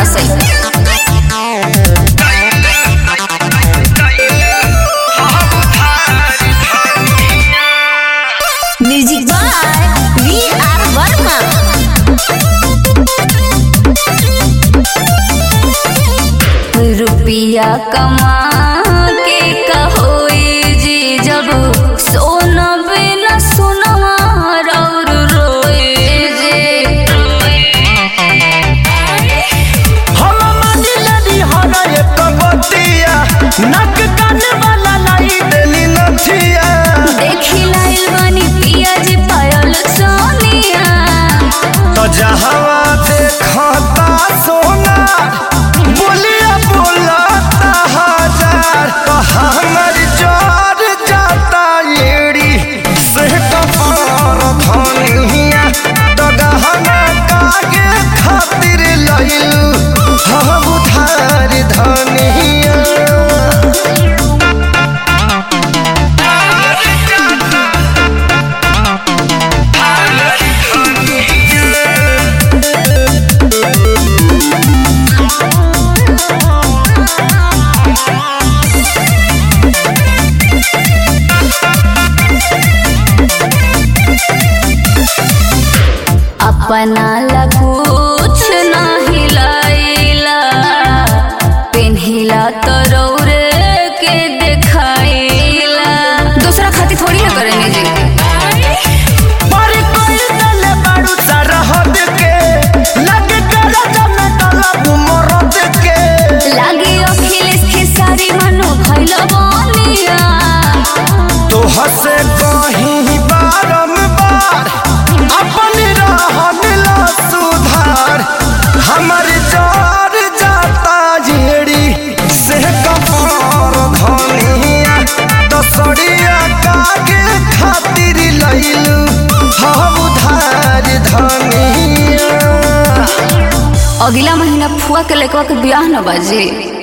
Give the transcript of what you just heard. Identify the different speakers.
Speaker 1: सही music by V R Verma रुपिया कमा के कहोई जी जब सोना बिना सोनवा और रोए जे
Speaker 2: हम मानी लड़ी हरा एक बतिया नक कान वाला लाई देली नथिया
Speaker 1: देखी लाइल बानी पिया जी पायल सोनिया
Speaker 2: तो जहवा देखता सोना बोलिया बोलता हजार तो हमर जोर जाता एड़ी से कपार धनिया तो गहना कागे खातिर लइलू हम उधार धनिया
Speaker 1: अपना ला कुछ ना हिलाइला पेन्हिला तो रौरे के देखाइला दूसरा खातिर थोड़ी ना करेंगे जी
Speaker 2: पर कोई दल बाड़ू सरहद के लगे कर जमे तलब मरद के
Speaker 1: लागी अखिलेश खेसारी मनो भइल बनिया
Speaker 2: तो हसे कहीं बारंबार अपन रहन ला सुधार हमर जार जाता जेड़ी से कपार धनिया दसड़िया कागे खातिर लइलू हम उधार धनिया
Speaker 1: अगला महीना फुआ के लड़कवा के ब्याह न बाजी